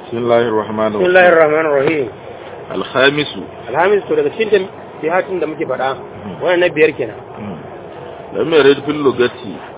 بسم الله الرحمن بسم الله الرحمن الرahim الخامس alhamis to daga cikin jihatin da muke faɗa wannan na biyar kenan لم يرد في اللغة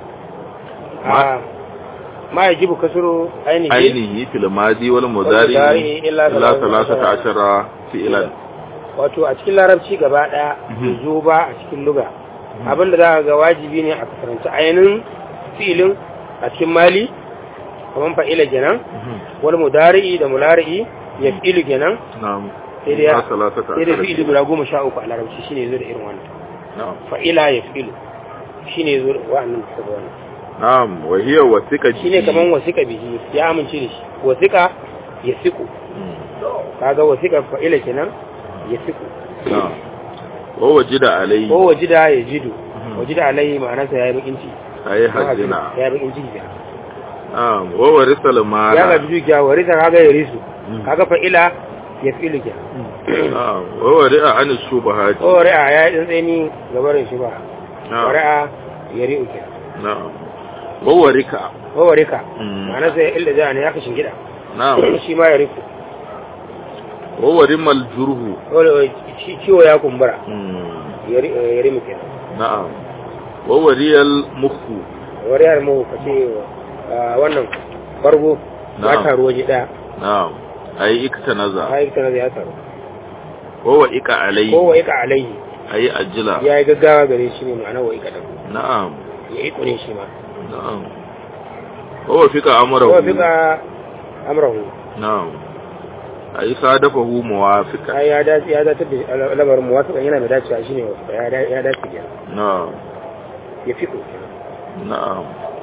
a ma yajibu kasuru ainihi عينه في الماضي والمضارع والمضارع إلا إلا ثلاثة ثلاثة عشر فعلا wato a cikin larabci gaba ɗaya bai zo ba a cikin luga abinda za ka ga wajibi ne a kasaranci ainihin filin a cikin mali kamar fa'ila kenan wani mudari'i da mulari'i ya fi'ilu kenan نعم sai dai إلا ثلاثة sai dai عشر fi'ilu guda goma sha uku a larabci shine zo da irin wannan نعم fa'ila ya fi'ilu shine zo da wa'annan da suka wannan نعم وهي وثيقة shine kaman wasiƙa bihi ya amince da shi wasiƙa ya siku kaga wasiƙa fa'ila kenan ya siku نعم ووجد عليه ko wajida ya jidu wajida alaihi ma'anarsa ya yi bakin ciki أي حزنا ya yi bakin ciki kenan نعم وورث ya ga المال dukiya warisa kaga ya risu kaga fa'ila ya fi'ilu kenan نعم وورئ عن الشبهات ko wari'a ya yi tsantsani gabarin shi ba نعم wari'a ya ri'u kenan نعم وورك ko warika Mm. ma'anarsa ya illa ja ne ya kashin gida نعم shi ma ya riku وورم الجره ko ci- ciwo ya kumbura مم. ya ri- ya rimu kenan نعم ووري المخ wariyar mu ka ce ah, wannan bargo ba Na'am. ta ruwa ji daya نعم أي اكتنزع ta yi tana da ya taru ووئك عليه ko wa ika alaihi أي أجلا ya yi gaggawa gare shi ne ma'ana wa ika da نعم ya iko ne shi ma نعم ووفق أمره ko fika amrahu نعم أي صادفه موافقا ai ya dace ya dace da lamarin muwafiqan yana mai dacewa shine ya da- ya dace kenan نعم ya fiko نعم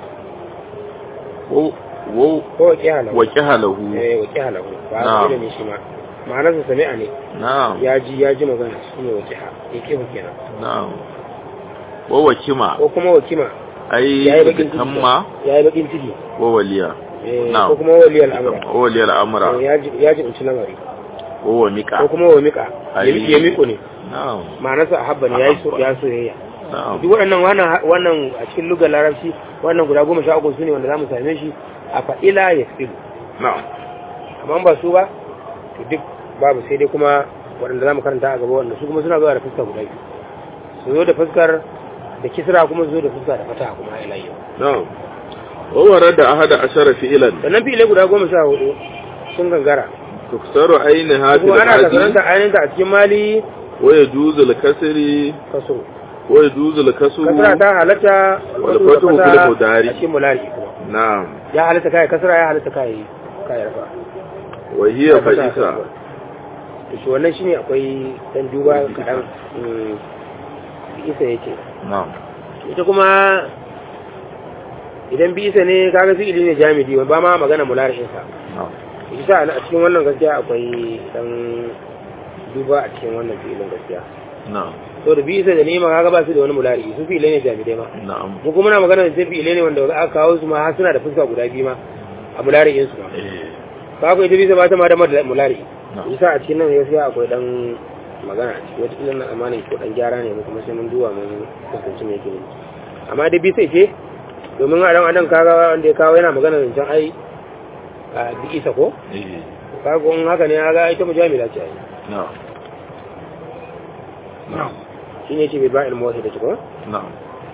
و و ko wa kihala وكهله eh wa kihala ba Na'am. a ne shi ma ma'anarsa sami'a ne نعم ya ji ya ji magana shine wa kiha ya kihu kenan نعم ووكما ko kuma wa kima أي ya yi bakin ciki تم ya yi bakin ciki ووليا eh, Na'am. ko kuma waliyal amra وولي الأمر Eh, ya ji ya ji unci lamari وهو ko ميكا kuma wa mika Ai. ya miko ne نعم ma'anarsa ahabba ne ya yi so Ahabba. ya soyayya نعم duk waɗannan wannan wannan a cikin lugar larabci wannan guda goma sha uku su ne wanda za mu same shi a fa'ila ya fi'ilu نعم amma ba su ba to duk babu sai dai kuma waɗanda za mu karanta a gaba wanda su kuma suna zuwa da fuska guda biyu su zo da fuskar da kisra kuma su zo da fuska da fata kuma a ilayi نعم وورد أحد عشر فعلا sannan fi'ilai guda goma sha hudu sun gangara تكسر عينها في kuma ana العادي kasaranta ainihinta a cikin mali ويجوز الكسر kaso ويجوز الكسر kasra ta halatta Wal wasu fatuhu da fata fil mudari. a cikin mulari kuma نعم ya halatta kai kasra ya halatta kai kai rafa وهي Da fata فائسة kasuwa. to shi wannan shine akwai dan duba kadan mm, isa yake نعم ita kuma idan bi isa ne kaga fi'ili ne jamidi ba ma magana mulari'in sa نعم isa a cikin wannan gaskiya akwai dan duba a cikin wannan fi'ilin gaskiya نعم to da bi isa da nema kaga ba su da wani mulari su fi'ilai ne jamidai ma نعم mu kuma na magana da sai fi'ilai ne wanda aka kawo su ma har suna da fuska guda biyu ma a mulari'in su ma إيه. kaga ita bisa ba ta ma da mada mulari نعم isa a cikin nan gaskiya akwai dan magana a ciki wata ilan amanin ko dan gyara ne mu kuma sai mun duba mun kasance mai yake ne amma dai bisa ce domin a dan adam kaga wanda ya kawo yana magana da can ai a bi isa ko إيه. kaga kun haka ne kaga ita mujamila ce ai نعم نعم shine ce bai ba ilmu wasu da ci ko نعم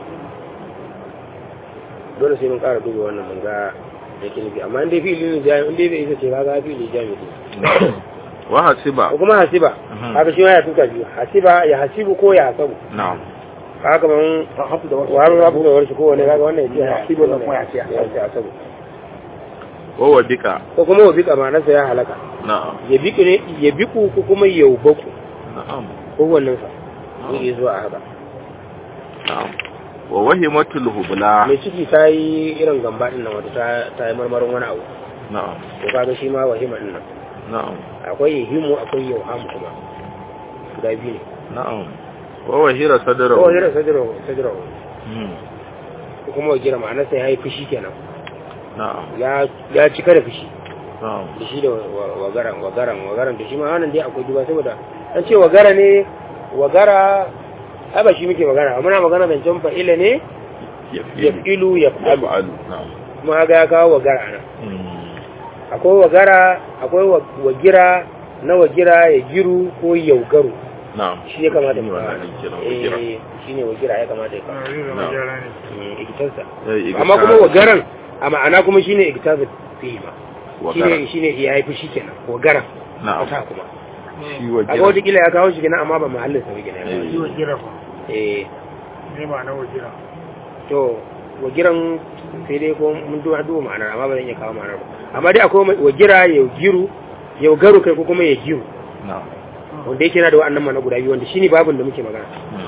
dole sai mun ƙara duba wannan mun ga yake nufi amma in dai fi'ili ne jami in dai bai isa ce kaga fi'ili jami ne وحسب ko kuma hasiba Mhm. haka shi ma ya tuka biyu hasiba ya hasibu ko ya hasabu نعم haka man wani rabu da warshi ko wani kaga wannan ya ce hasibu da kuma ya ce hasabu وهو بك ko kuma wa bika ma'anarsa ya halaka نعم ya biku ne ya biku ko kuma ya ubaku نعم ko wannan sa zai iya zuwa a haka نعم ووهمة الهبلة mai ciki ta yi irin gamba din nan wata ta- ta yi marmarin wani abu نعم to kaga shi ma wahima din nan نعم akwai yahimu akwai yauhamu kuma guda biyu ne نعم ووهر صدره ko hira sajiro sajiro مم. ko kuma gira ma'anarsa ya yi fushi kenan نعم ya ya cika da fushi نعم da shi da wa- wagaran wagaran wagaran da shi ma wannan dai akwai duba saboda an ce wagara ne wagara ai ba shi muke magana muna magana zancen fa'ila ne ya يفعل filu ya fa'alu يفعل نعم kuma ga ya kawo wagara nan مم. akwai wagara akwai wa- wagira na wagira ya giru ko yaugaru na'am shi ya kamata Shine mu wannan din kenan, wagira. eh shine wagira ya kamata ya kawo zai zama Na. gyara ne Mm, ikitarsa Eh, iga- amma kuma wagaran a ma'ana kuma shine ikitarsa fi ma Wagaran. shine shine ya yi fushi kenan wagaran na'am ta kuma shi a ga wagira wata kila ya kawo shi kenan amma ba mahallin sa ba kenan Eh. shi wagira fa eh ne ma na wagira to wagiran sai dai ko mun duba duba ma'anar amma ba zan iya kawo ma'anar ba amma dai akwai mai- wagira ya giru ya garu kai ko kuma ya giru na'am wanda yake yana da wa'annan ma'ana guda biyu wanda shine babin da muke magana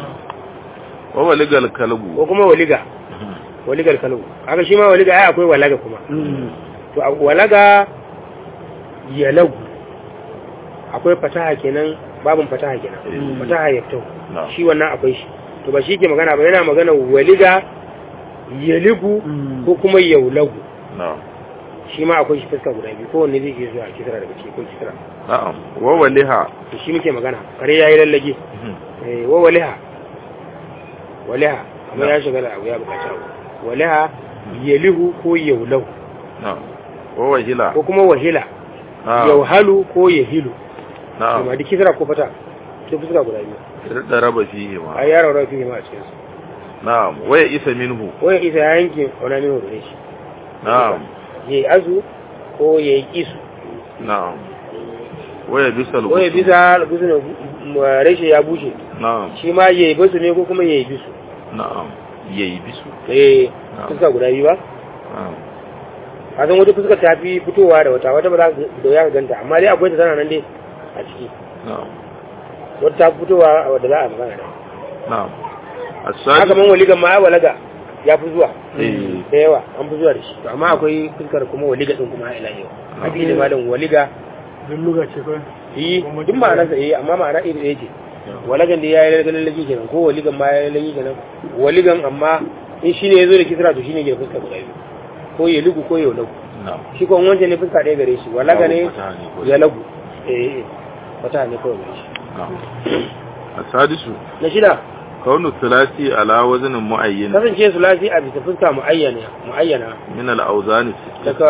wa waligal ko kalbu kuma waliga waligar kalu aka shi ma waliga ai akwai walaga kuma to a walaga ya lagu akwai fataha kenan babin fataha kenan Mm. fataha ya fito na'am shi wannan akwai shi to ba shi ke magana ba yana magana waliga ya ligu ko kuma yaulagu na'am shi ma akwai shi fuska guda biyu kowanne zai iya zuwa kisra daga ciki ko kisra na'am wa waliha to shi muke magana kare yayi lallage eh wa waliha waliha amma ya shiga da abu ya bukaci abu waliha yalihu ko yaulahu na'am wa wahila ko kuma wahila na'am yauhalu ko yahilu na'am amma duk kisra ko fata to fuska guda biyu da raba fihi ma ai yaro rafi ne ma a cikin su na'am wa ya isa minhu waya isa ya yanke wani min hore shi na'am yayi azu ko yayi isu na'am wa ya bisal ko ya bisa bisu ne rashe ya bushe na'am shi ma yayi bisu ne ko kuma yayi bisu na'am yayi bisu eh Na'am. fuska guda biyu ba na'am a san wata fuskar ta fi fitowa da wata wata ba za ka da ya ganta amma dai akwai ta tana nan dai a ciki na'am wata ta fi fitowa a wadda za a magana da na'am haka as-sadi man waligan ma ya walaga ya fi zuwa eh da yawa an fi zuwa da shi to amma akwai fuskar kuma waliga din kuma ila yau a cikin da malam waliga duk luga ce kawai yi duk ma'anar sa eh amma ma'ana iri ɗaya ce walagan da ya yi lalgan lallaki kenan ko waligan ma ya yi lalaki kenan waligan amma in shi ne ya zo da kisra to shi ne ke da fuska guda biyu ko ya lugu ko ya lagu na'am shi ko wancan ne fuska ɗaya gare shi walaga ne Babu fataha ne ko- ya lagu eh eh wata ne kawai gare shi na'am as-sadisu na shida kaunu thulathi ala waznin mu'ayyan kasance su lafi a bisa fuska mu'ayyana mu'ayyana min al-awzan daga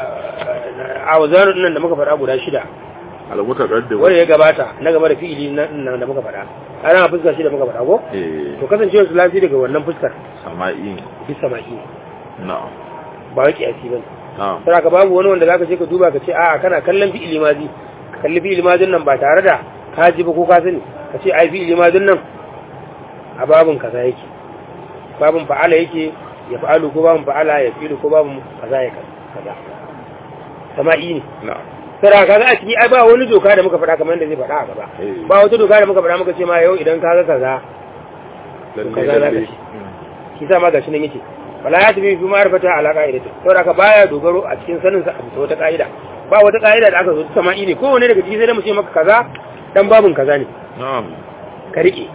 a wazanin nan da muka faɗa guda shida al-mutaqaddim wanda ya gabata na gaba da fi'ili nan da muka faɗa ana fuska shida muka faɗa ko eh to kasance su lafi daga wannan fuskar sama'i bisa maki na'am ba wai kiyasi bane na'am sai ka babu wani wanda zaka je ka duba ka ce a'a kana kallon fi'ili mazi ka kalli fi'ili mazin nan ba tare da ka ji ba ko ka sani ka ce ai fi'ili mazin nan a babun kaza yake babun fa'ala yake ya fa'alu ko babun fa'ala ya fi'lu ko babun kaza ya kaza sama'i ne na'am sai kaga a ciki ai ba wani doka da muka faɗa kamar yadda zai faɗa a gaba Eh. ba wata doka da muka faɗa muka ce ma yau idan kaga kaza lalle kaza za ka lalle ci. shi sa ma gashi nan yake wala ya tafi fi ma'rifata ala qa'idati saboda ka baya dogaro a cikin sanin sa a bisa wata ka'ida ba wata ka'ida da aka zo ta sama'i ne kowane daga ciki sai da mu ce maka kaza dan babun kaza ne na'am ka rike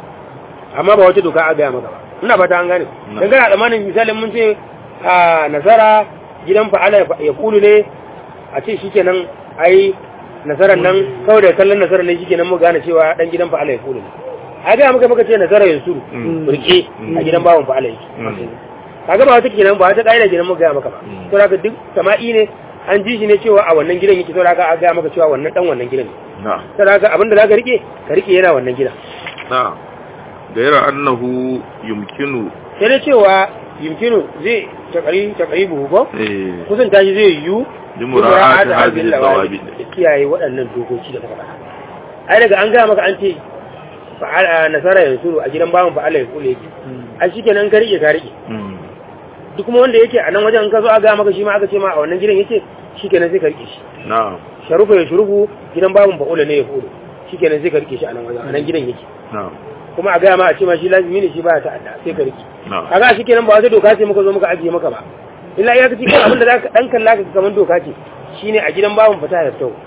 amma ba wata doka a gaya maka ba ina fata an gane Na. dan kana tsammanin misalin mun ce a nasara gidan fa'ala ya kulu ne a ce shikenan ai nasarar nan kawai da kallon nasarar ne shikenan mu gane cewa dan gidan fa'ala ya kulu ne a ga muka muka ce nasara ya suru Mm. rike a gidan bawon fa'ala yake Mm. kaga ba wata kenan ba wata kaida kenan muka gaya maka ba Mm. to haka duk sama'i ne an ji shi ne cewa a wannan gidan yake to haka a gaya maka cewa wannan dan wannan gidan ne na'am to haka abinda zaka rike ka rike yana wannan gidan na'am gaira annahu yumkinu sai da cewa yimkinu zai takari takari buhu ko eh kusan tashi zai yiwu limura'ati hadhihi al-dawabit da kiyaye waɗannan dokoki da kuma ai daga an gaya maka an ce fa'ala nasara yansuru a gidan bawan fa'ala ya kule yake ai shikenan ka rike ka rike Mm. duk kuma wanda yake a nan wajen in ka zo a gaya maka shi ma aka ce ma a wannan gidan yake shikenan sai ka rike shi na'am sharufa ya shurufu gidan bawan fa'ula ne ya fulu shikenan sai ka rike shi a nan wajen a nan gidan yake na'am kuma a gaya ma a ce ma shi lazimi ne shi baya ta'adda sai ka rike na'am kaga shi kenan ba wata doka ce muka zo muka ajiye maka ba illa ya kace kan abin da zaka dan kalla ka kaman doka ce shine a gidan bawon fata ya tau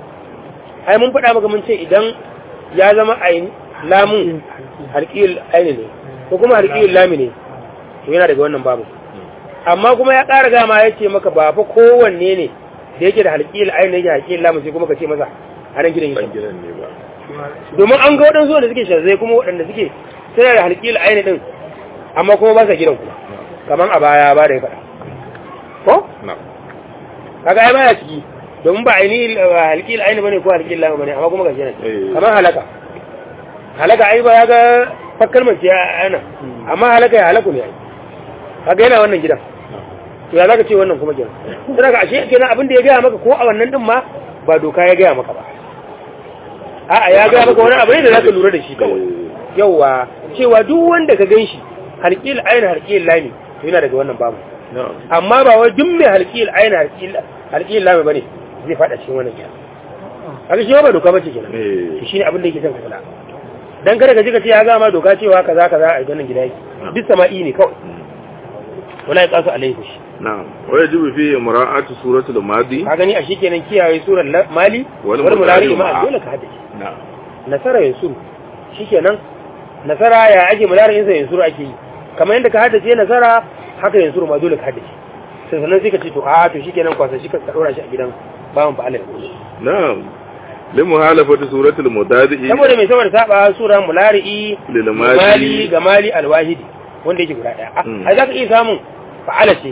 ai mun faɗa maka mun ce idan ya zama ayin lamun harqiyul aini ne ko kuma harqiyul lami ne to yana daga wannan babu amma kuma ya ƙara gama ya ce maka ba fa kowanne ne da yake da harqiyul aini yake harqiyul lamun sai kuma ka ce masa a nan gidan ban yake gidan ne ba domin an ga waɗansu wanda suke sharzai kuma waɗanda suke suna da halƙil aini ɗin amma kuma ba sa gidan kuma kamar a baya ba da ya faɗa ko na'am kaga ai baya ciki domin ba aini halqil aini bane ko halqil lam bane amma kuma gashi nan Eh. kamar halaka halaka ai ba ya ga fakkar mace ana amma halaka ya halaku ne ai kaga yana wannan gidan to ya zaka ce wannan kuma gidan sai ka ashe kenan abin da ya gaya maka ko a wannan din ma ba doka ya gaya maka ba a'a ya gaya maka wani abu ne da zaka lura da shi kawai yawa cewa duk wanda ka ganshi halqil aini halqil lami to yana daga wannan babu na'am amma ba wai duk mai halqil aini halqil halqil lami bane zai fada cikin wannan gidan kaga shi ba doka bace kenan eh to shine abin da yake son ka kula dan kada ka ji ka ce ya ga ma doka cewa kaza kaza a ganin gida yake duk sama'i ne kawai wala ya kasu alaihi shi na'am wa yajibu fi mura'ati suratul madi ka gani a shikenan kiyaye surar la- mali Wal wal mulari mudari ma ma'a. dole ka haddace na'am nasara yansuru shikenan nasara ya ake mulari insa yansuru ake yi kamar yadda ka haddace nasara haka yansuru ma dole ka haddace sai sannan sai ka ce to a to shikenan kwasa shi ka ka dora shi a gidan bawan fa Allah ya kula na'am limuhalafati suratul mudadi saboda mai saboda saba sura mulari'i Lil mali mali. ga mali alwahidi wanda yake guda daya Mm. a za ka iya samun fa'ala ce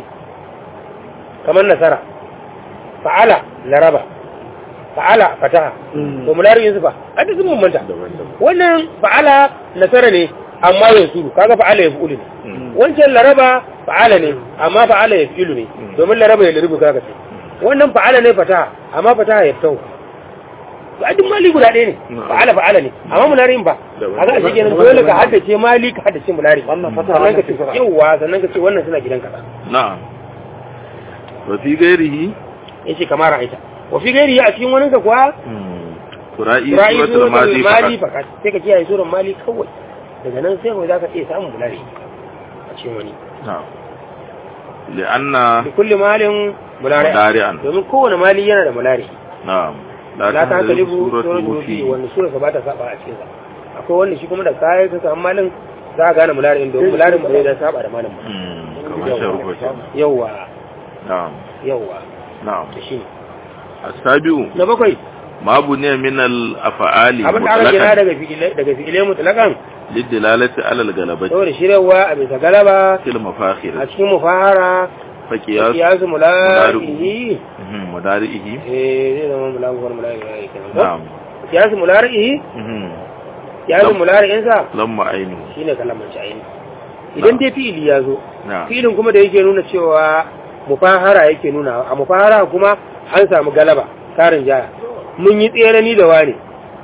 kamar nasara fa'ala laraba fa'ala fataha to mulari'in su fa a duk sun bambanta daban-daban wannan fa'ala nasara ne amma ya suru kaga fa'ala ya fi'ulu ne Mm. wancan laraba fa'ala ne amma fa'ala ya fi'ulu ne Mm. domin laraba ya lirbu kaga ce wannan fa'ala ne fataha amma fataha ya fitahu to a duk mali guda ɗaya ne Mm. fa'ala fa'ala ne amma mularin ba Daban. kaga a shi kenan dole ka haddace mali ka haddace mulari Wannan fataha, sannan ka wannan ce fataha. yawwa sannan ka ce wannan suna gidan kaza na'am wa fi ghairihi yace kamar ra'aita wa fi gairi a cikin wani ka kuwa qura'i ra'i suratul madi mali faqat fakat sai ka kiyaye suran mali kawai daga nan sai kawai zaka iya samun mulari a cikin wani na'am li'anna da kulli malin mulari mudari'an domin kowane mali yana da mulari na'am la ta kalibu suratul suratul fi fi wanda sura ba ta saba a cikin sa akwai wanda shi kuma da kai ka samu malin za ka gane mulari domin mularin ba zai da saba da malin ba Mm, kamar sharhu kenan yawwa na'am yawwa na'am da shi ne asabiu na bakwai ma buniya min al-af'ali abin da aka gina mutlaqan daga fi'ilai daga fi'ilai mutlakan lidilalati ala al-galabati saboda shiryawa a bisa galaba fil mafakhir a cikin mufahara fa qiyas kiyasu mularihi mhm mudarihi eh zai zama mulamuwar mularihi kenan ko na'am kiyasu mularihi mhm kiyasu Lam- mularihin sa lamma ainu shine kalamanci aini idan dai fi'ili ya zo na'am filin kuma da yake nuna cewa mufahara yake nuna a mufahara kuma an samu galaba tarin jaya mun yi tsere ni da wani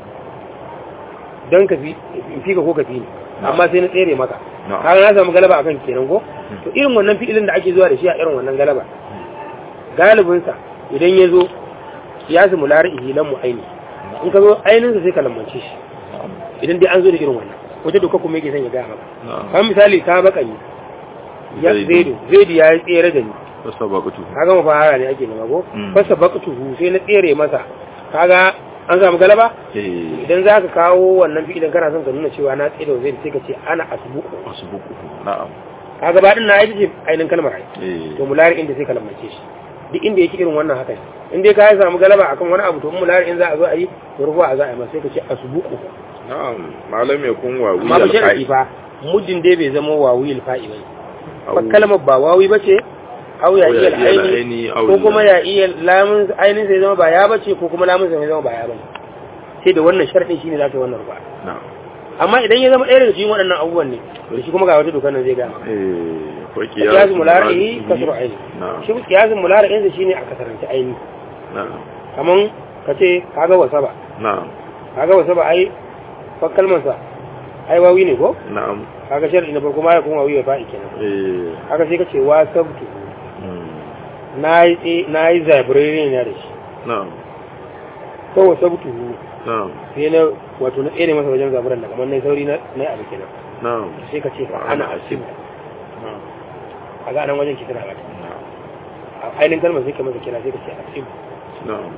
don ka fi in fi ka ko ka fi ni amma sai na tsere maka na'am kaga na samu galaba akan kenan ko to irin wannan fi'ilin da ake zuwa da shi a irin wannan galaba galibin sa idan ya zo ya su mulari ihilan mu aini in ka zo ainin sa sai ka lambance shi idan dai an zo da irin wannan wata doka kuma yake son ya gaya maka na'am kan misali ka baka ni ya Zaidu. zaidu zaidu ya yi tsere da ni tasabaqtu kaga mafahara ne ake nema ko Mm. fasa baktuhu sai na tsere masa kaga an samu galaba eh idan za ka kawo wannan fi'ilin kana son ka nuna cewa na tsere wa zaidu sai ka ce ana asbuku asbuku na'am kaga ba din na yi ce ainihin kalmar ai eh to mulari inda sai ka lambance shi duk inda yake irin wannan haka ne. in dai ka samu galaba akan wani abu to in mulari in za a zo a yi to rufuwa a za a yi masa sai ka ce asbuku na'am malam ya kun wa amma ba sharadi fa muddin dai bai zama wawil fa'i bane fa kalmar ba wawi bace au ya Au ya iya iya aini aini, au ko kuma la. ya iya lamun ainin sai zama ba ya bace ko kuma lamun sai zama ba ya bane sai da wannan sharadin shine zaka yi wannan rufa na'am amma idan ya zama ɗaya daga cikin waɗannan abubuwan ne to shi kuma ga wata dokar nan zai gama eh fa kiyasu mulari'i kasru aini na'am shi kiyasin mulari'in sa shine a kasarance aini na'am kaman kace kaga wasaba na'am kaga wasaba ai fa kalmar sa ai wawi ne ko na'am kaga sharadi na farko ma ya kuma wawi ya fa'i kenan eh haka sai kace wa sabtu mm, nayi nayi zabrere ne da shi na'am ko wa sabtu na'am sai na wato na tsere masa wajen zaburan da kamar na sauri na na abu kenan na'am sai ka ce fa ana asim na'am a ga nan wajen ki tana gata na'am a ainihin kalmar sai ka masa kira sai ka ce asim na'am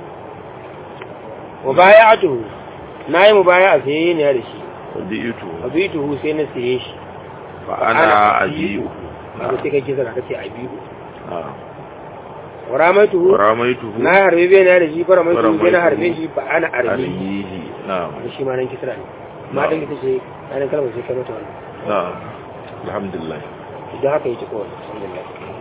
wa baya'atu na yi mu baya a saye ne da shi wadi'tu abituhu sai na saye shi fa ana ajiyu ba sai kai kisa ka ce abihu na'am wa ramaituhu ramaituhu na harbe bai na da shi fara mai Faramaitu. sai na harbe shi fa ana arbi armihi na'am shi ma nan kisra ne ma dan ita ce ainihin kalmar sai ka mata wannan na'am alhamdulillah idan haka yake kawai alhamdulillah